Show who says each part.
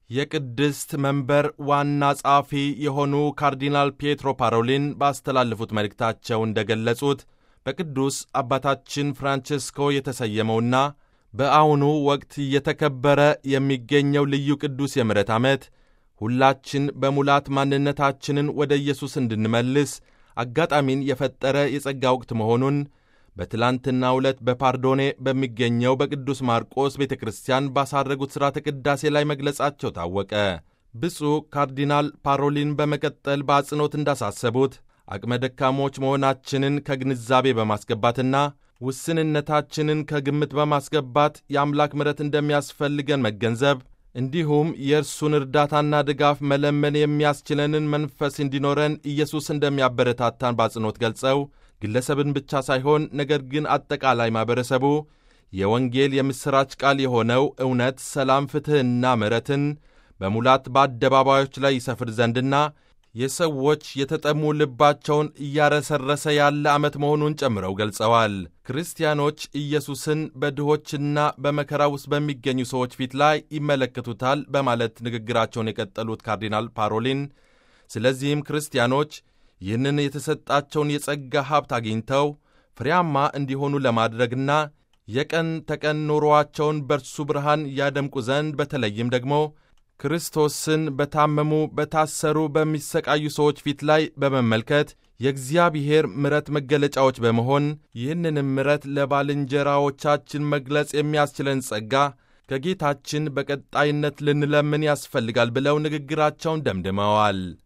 Speaker 1: የቅድስት መንበር ዋና ጸሐፊ የሆኑ ካርዲናል ፒየትሮ ፓሮሊን ባስተላለፉት መልእክታቸው እንደገለጹት በቅዱስ አባታችን ፍራንቼስኮ የተሰየመውና በአሁኑ ወቅት እየተከበረ የሚገኘው ልዩ ቅዱስ የምሕረት ዓመት ሁላችን በሙላት ማንነታችንን ወደ ኢየሱስ እንድንመልስ አጋጣሚን የፈጠረ የጸጋ ወቅት መሆኑን በትላንትናው ዕለት በፓርዶኔ በሚገኘው በቅዱስ ማርቆስ ቤተ ክርስቲያን ባሳረጉት ሥርዓተ ቅዳሴ ላይ መግለጻቸው ታወቀ። ብፁዕ ካርዲናል ፓሮሊን በመቀጠል በአጽንኦት እንዳሳሰቡት አቅመ ደካሞች መሆናችንን ከግንዛቤ በማስገባትና ውስንነታችንን ከግምት በማስገባት የአምላክ ምሕረት እንደሚያስፈልገን መገንዘብ እንዲሁም የእርሱን እርዳታና ድጋፍ መለመን የሚያስችለንን መንፈስ እንዲኖረን ኢየሱስ እንደሚያበረታታን በአጽንኦት ገልጸው ግለሰብን ብቻ ሳይሆን ነገር ግን አጠቃላይ ማኅበረሰቡ የወንጌል የምሥራች ቃል የሆነው እውነት፣ ሰላም፣ ፍትሕና ምሕረትን በሙላት በአደባባዮች ላይ ይሰፍር ዘንድና የሰዎች የተጠሙ ልባቸውን እያረሰረሰ ያለ ዓመት መሆኑን ጨምረው ገልጸዋል። ክርስቲያኖች ኢየሱስን በድሆችና በመከራ ውስጥ በሚገኙ ሰዎች ፊት ላይ ይመለከቱታል በማለት ንግግራቸውን የቀጠሉት ካርዲናል ፓሮሊን ስለዚህም ክርስቲያኖች ይህንን የተሰጣቸውን የጸጋ ሀብት አግኝተው ፍሬያማ እንዲሆኑ ለማድረግና የቀን ተቀን ኑሮአቸውን በርሱ ብርሃን ያደምቁ ዘንድ በተለይም ደግሞ ክርስቶስን በታመሙ፣ በታሰሩ፣ በሚሰቃዩ ሰዎች ፊት ላይ በመመልከት የእግዚአብሔር ምሕረት መገለጫዎች በመሆን ይህንንም ምሕረት ለባልንጀራዎቻችን መግለጽ የሚያስችለን ጸጋ ከጌታችን በቀጣይነት ልንለምን ያስፈልጋል ብለው ንግግራቸውን ደምድመዋል።